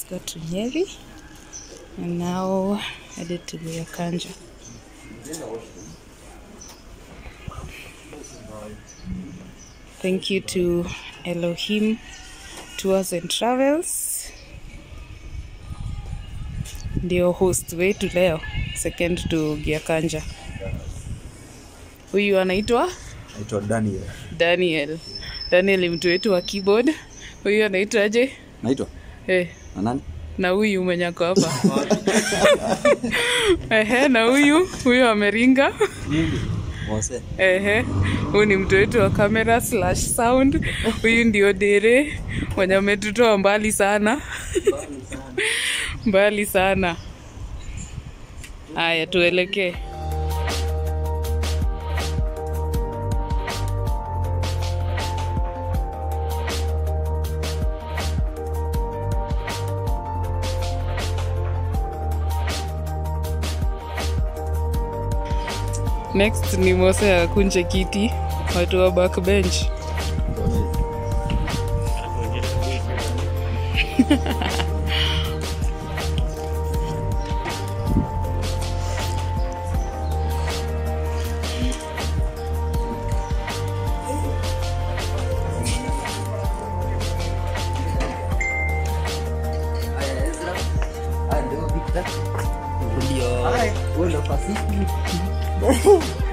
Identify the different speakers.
Speaker 1: got to Nyeri and now headed to Kanja. Thank you to Elohim Tours and Travels, ndio host wetu leo, second to Giakanja. Huyu anaitwa
Speaker 2: naitwa Daniel.
Speaker 1: Daniel. Daniel ni mtu wetu wa keyboard. Huyu anaitwaje?
Speaker 2: Naitwa
Speaker 1: Eh,
Speaker 2: na nani?
Speaker 1: na huyu mwenye ako hapa ehe, na huyu huyu ameringa
Speaker 2: Mose.
Speaker 1: ehe, huyu ni mtu wetu wa camera slash sound. Huyu ndio Dere mwenye ametutoa mbali sana mbali sana. Haya, tuelekee. Next ni Mose akunje kiti, watu wa backbench.
Speaker 2: Ndio.